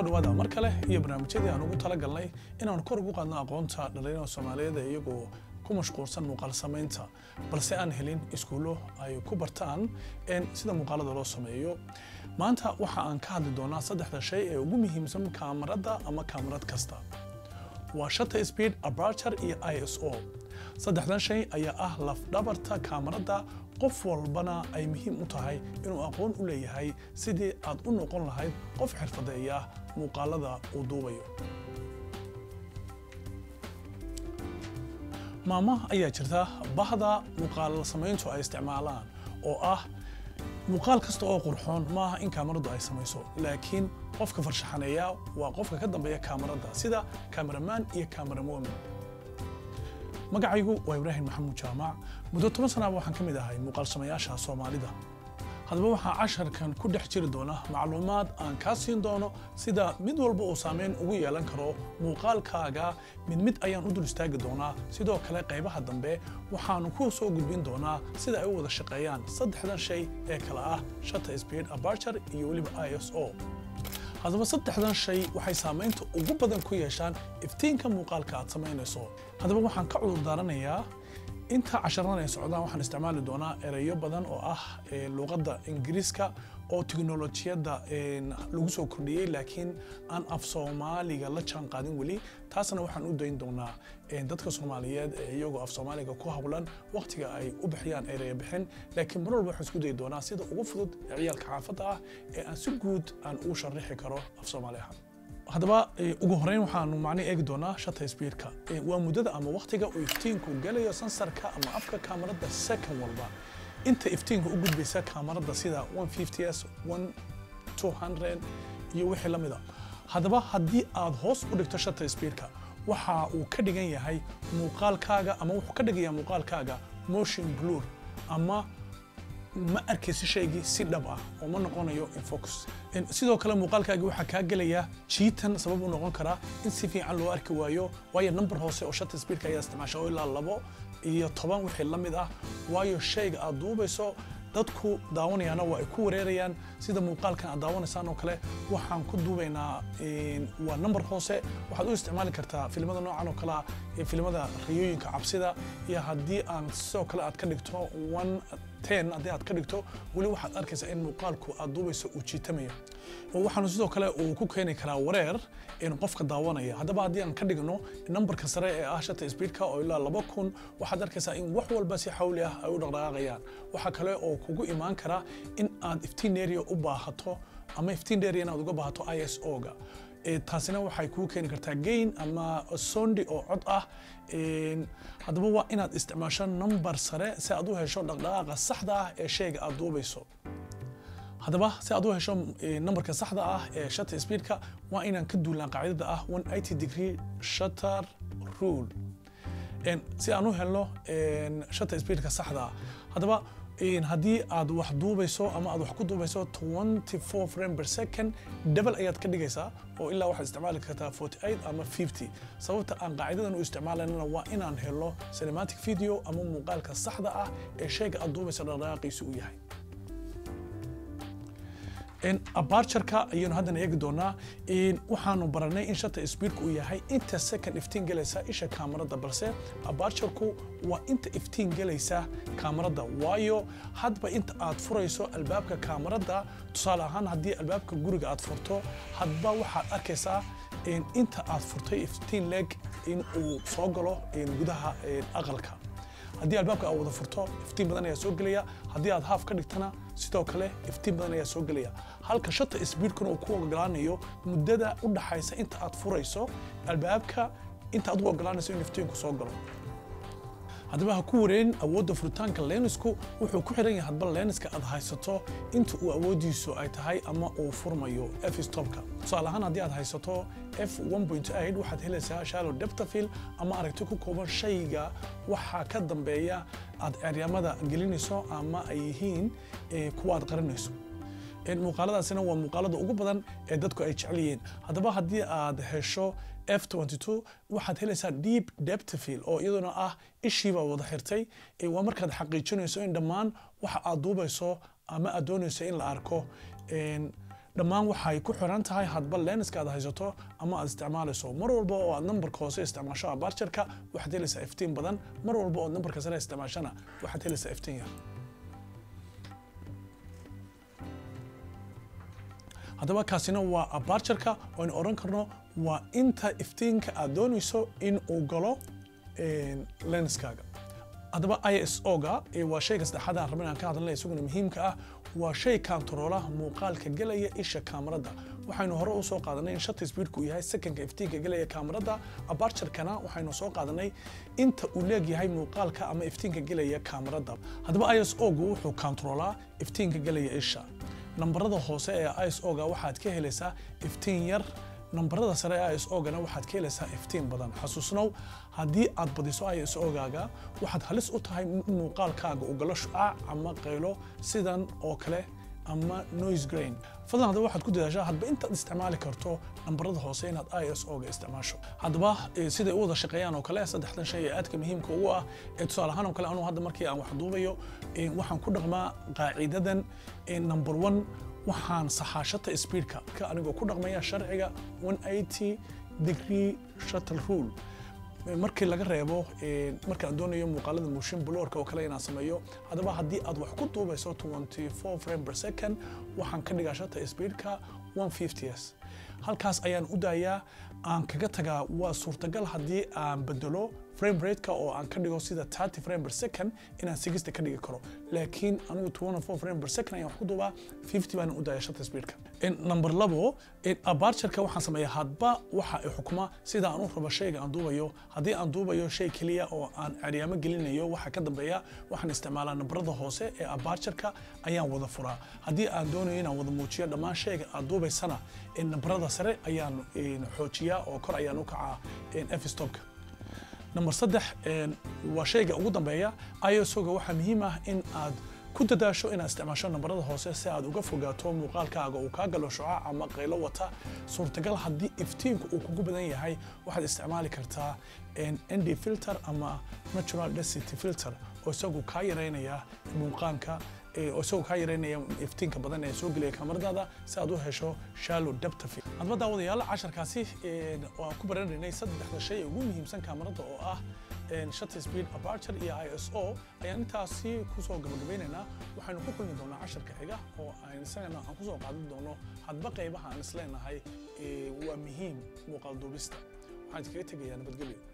kusoo dhawaada mar kale iyo barnaamijyadii aan ugu talagalnay inaan kor ugu qaadno aqoonta dhalinyarada soomaaliyeed ee iyagoo ku mashquulsan muuqaal samaynta balse aan helin iskuullo ay ku bartaan sida muuqaalada loo sameeyo maanta waxa aan ka hadli doonaa saddexda shay ee ugu muhiimsan kaamarada ama kaamarad kasta waa shutter speed aperture iyo iso saddexdan shay ayaa ah lafdhabarta kaamarada qof walbana ay muhiim u tahay inuu aqoon u leeyahay sidii aad u noqon lahayd qof xirfadeeya muuqaalada uu duubayo maama ayaa jirta bahda muuqaal samayntu ay isticmaalaan oo ah muuqaal kasta oo qurxoon maaha in kaamaradu ay samayso laakiin qofka farshaxaneeya waa qofka ka dambeeya kaamarada sida kameraman iyo kamerawoman magacaygu waa ibraahim maxamuud jaamac muddo toban sanaaba waxaan ka mid ahay muuqaal samayaasha soomaalida haddaba waxaa casharkan ku dhex jiri doona macluumaad aan kaa siin doono sida mid walba uu saameyn ugu yeelan karo muuqaalkaaga mid mid ayaan u dul istaagi doonaa sidoo kale qaybaha dambe waxaanu ku soo gudbin doonaa sida ay u wada shaqeeyaan saddexdan shay ee kale ah shutter speed aperture iyo weliba iso haddaba saddexdan shay waxay saamaynta ugu badan ku yeeshaan iftiinka muuqaalka aad samaynayso haddaba waxaan ka cudur daaranayaa inta casharadan ay socdaan waxaan isticmaali doonaa ereyo badan oo ah luuqadda ingiriiska oo teknolojiyadda lagu soo kordhiyey laakiin aan af soomaaliga la jaan qaadin weli taasna waxaan u dayn doonaa dadka soomaaliyeed ee iyagoo af soomaaliga ku hawlan waqtiga ay u bixiyaan ereyo bixin laakiin mar walba waxaan isku dayi doonaa sida ugu fudud ee ciyaalka xaafadda ah ee aan si guud aan ugu sharixi karo af soomaali ahaan haddaba ugu horeyn waxaanu macnii eegi doonaa shutter speedka waa muddada ama waqtiga uu iftiinku gelayo sansarka ama afka kaamarada second walba inta iftiinka u gudbaysa kaamarada sida 150s 200 iyo wixii la mida haddaba haddii aad hoos u dhigto shutter speedka waxa uu ka dhigan yahay muuqaalkaaga ama wuxuu ka dhigayaa muuqaalkaaga motion blur ama ma arkaysi shaygii si dhab ah oo ma noqonayo infocus sidoo kale muuqaalkaagii waxaa kaa gelaya jiitan sabab u noqon karaa in si fiican loo arki waayo waayo number hoose oo shutter speedka ayaa isticmaasha oo ilaa labo iyo toban wixii la mid ah waayo shayga aad duubayso dadku daawanayaana waa ay ku wareerayaan sida muuqaalkan aad daawanaysaan oo kale waxaan ku duubaynaa waa number hoose waxaad u isticmaali kartaa filimada noocan oo kalea filimada riyooyinka cabsida iyo haddii aan sidoo kale aad ka dhigto one ten haddii aad ka dhigto weli waxaad arkaysaa in muuqaalku aad duubayso uu jiitamayo waxaanu sidoo kale uu ku keeni karaa wareer in qofka daawanaya haddaba haddii aan ka dhigno numberka sare ee ah shutter speedka oo ilaa laba kun waxaad arkaysaa in wax walba si xawli ah ay u dhaqdhaqaaqayaan waxaa kale oo kugu imaan kara in aad iftiin area u baahato ama iftiin area inaad uga baahato iso-ga taasina waxay kuu keeni kartaa gain ama sondi oo cod ah haddaba waa inaad isticmaasho number sare si aad u hesho dhaqdhaqaaqa saxda ah ee shayga aad duubayso haddaba si aad u hesho numberka saxda ah ee shutter speedka waa inaan ka duulaan qaacidada ah 180 degree shutter rule si aan u helno shutter speedka saxda ah haddaba haddii aad wax duubayso ama aad wax ku duubayso 24 frame per second double ayaad ka dhigaysaa oo ilaa waxaad isticmaali kartaa 48 ama 50 sababta aan qaacidadan u isticmaalanana waa inaan helo cinematic video ama muuqaalka saxda ah ee shayga aad duubaysa dhaqdhaqaaqiisu u yahay abarturka ayaynu haddana eegi doonaa waxaanu baranay in shutter speedku uu yahay inta second iftiin gelaysa isha kaamarada balse abarturku waa inta iftiin gelaysa kaamarada waayo hadba inta aad furayso albaabka kaamarada tusaale ahaan haddii albaabka guriga aad furto hadba waxaad arkaysaa inta aad furtay iftiin leeg in uu soo galo gudaha aqalka haddii albaabka aad wada furto iftiin badan ayaa soo gelaya haddii aad haaf ka dhigtana sidoo kale iftiin badan ayaa soo gelaya halka shutter speedkuna uu ku ogolaanayo muddada u dhaxaysa inta aad furayso albaabka inta aad u ogolaanayso in iftiinku soo galo haddaba ha ku wareerin awoodda furitaanka lensku wuxuu ku xiran yahay hadba lenska aad haysato inta uu awoodiisu ay tahay ama uu furmayo f stopka tusaale ahaan haddii aad haysato f 1.8 waxaad helaysaa shallow deptafil ama aragti ku kooban shayga waxaa ka dambeeya aad ceryamada gelinayso ama ay yihiin kuwa aad qarinayso muuqaaladaasina waa muuqaalada ugu badan ee dadku ay jecel yihiin haddaba haddii aad hesho f22 waxaad helaysaa deep deptafil oo iyaduna ah ishiibaa wada xirtay waa markaad xaqiijinayso in dhammaan waxa aad duubayso ama aad doonayso in la arko dhammaan waxay ku xiran tahay hadba lenska aad haysato ama aad isticmaalayso mar walba oo aad nambarka hoose isticmaasho abarjarka waxaad helaysaa iftiin badan mar walba oo nambarka sare isticmaashana waxaad helaysaa iftiin yar haddaba kaasina waa abarjarka oo aynu odhan karno waa inta iftiinka aad doonayso in uu galo lenskaaga haddaba iso-ga waa shayga saddexaad aan rabin aan ka hadalnay isaguna muhiimka ah waa shay kantaroolaha muuqaalka gelaya isha kaamarada waxaynu hore u soo qaadanay in shutter speedku uu yahay sekanka iftiinka gelaya kaamarada abarjarkana waxaynu soo qaadanay inta uu leegyahay muuqaalka ama iftiinka gelaya kaamarada haddaba iso-gu wuxuu kantaroolaa iftiinka gelaya isha nambarada hoose ee iso-ga waxaad ka helaysaa iftiin yar nambarada sare ee iso-gana waxaad ka helaysaa iftiin badan xasuusnow haddii aad badiso iso-gaaga waxaad halis u tahay in muuqaalkaaga uu galo shucaac ama qaylo sidan oo kale ama noise grain fadlan haddaba waxaad ku dadaashaa hadba intaad isticmaali karto nambarada hoose inaad iso-ga isticmaasho haddaba siday u wada shaqeeyaan oo kale saddexdan shay ee aadka muhiimka ugu ah ee tusaale ahaan oo kale anuu hadda markii aan wax duubayo waxaan ku dhaqmaa qaacidadan number one waxaan saxaashata speedka ka anigoo ku dhaqmaya sharciga 180 degree shuttle rule markii laga reebo markaan doonayo muuqaalada motion blurka oo kale inaan sameeyo haddaba haddii aad wax ku duubayso 24 frame per second waxaan ka dhigaa shata speedka 150s halkaas ayaan u daayaa aan kaga tagaa waa suurtagal haddii aan bedelo frame rateka oo aan ka dhigo sida 30 frame per second inaan 60 ka dhigi karo laakiin anigu 24 frame per second ayaan wax ku duubaa 50 baan u daaya shata speedka number labo abarjarka waxaan sameeyaa hadba waxa ay xukuma sida aan u rabo shayga aan duubayo haddii aan duubayo shay keliya oo aan ceryaamo gelinayo waxa ka dambeeya waxaan isticmaalaa nambarada hoose ee abarjarka ayaan wada furaa haddii aan doonayo inaan wada muujiyo dhammaan shayga aad duubaysana nambarada sare ayaan xoojiyaa oo kor ayaan u kacaa f-stopka number saddex waa shayga ugu dambeeya isoga waxaa muhiim ah in aad ku dadaasho inaad isticmaasho nambarada hoose si aad uga fogaato muuqaalkaaga uu kaa galo shucaac ama qaylo wata suurtagal haddii iftiinku uu kugu badan yahay waxaad isticmaali kartaa nd filter ama natural density filter oo isagu kaa yareynaya muuqaanka oo isagoo kaa yareynaya iftiinka badan ee soo gelaya kamaradaada si aad u hesho shallow depth of hadba daawadayaal casharkaasi waan ku baranaynay saddexda shay ee ugu muhiimsan kamarada oo ah shutter speed aperture iyo iso ayaan intaasi kusoo gabagabeynaynaa waxaynu ku kulmi doonaa casharka xiga oo aan isagana aan kusoo qaadan doono hadba qaybaha aan isleenahay waa muhiim muuqaal duubista waxaan iskaga tegayaa nabadgelyo